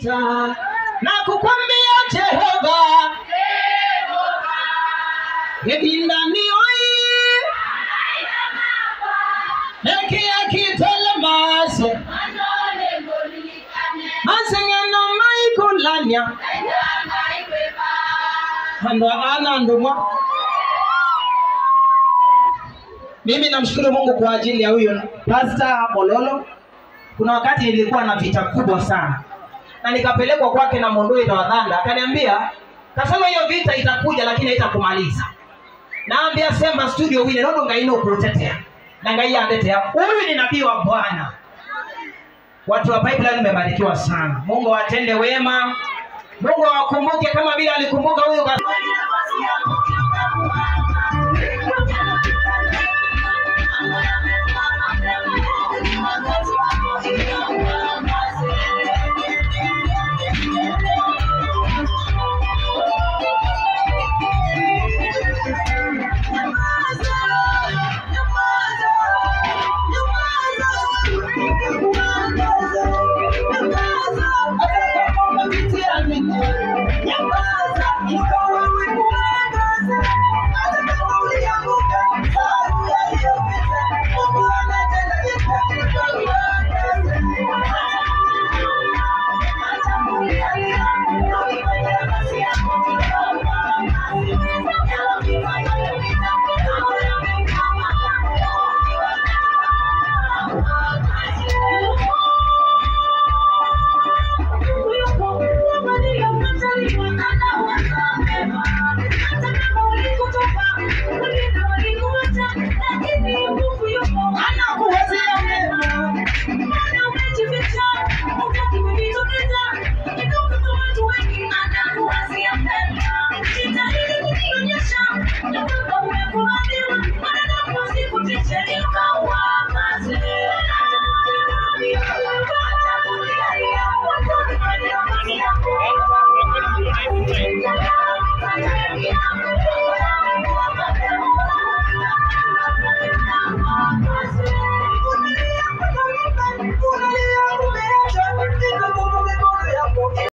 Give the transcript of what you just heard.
vita na kukwambia Jehova ebindani oi ekiakitele mase masengeno maikulanya ando ana ndumwa mimi namshukuru mungu kwa ajili ya huyo pasta mololo kuna wakati nilikuwa na vita kubwa sana na nikapelekwa kwake na mondoi na wadhanda akaniambia kasema hiyo vita itakuja lakini haitakumaliza naambia semba studio wine nono ngaino kutetea na ngaiyandetea huyu ni nabii wa bwana watu wa pipeline mmebarikiwa sana mungu awatende wema mungu awakumbuke kama vile alikumbuka huyu ka-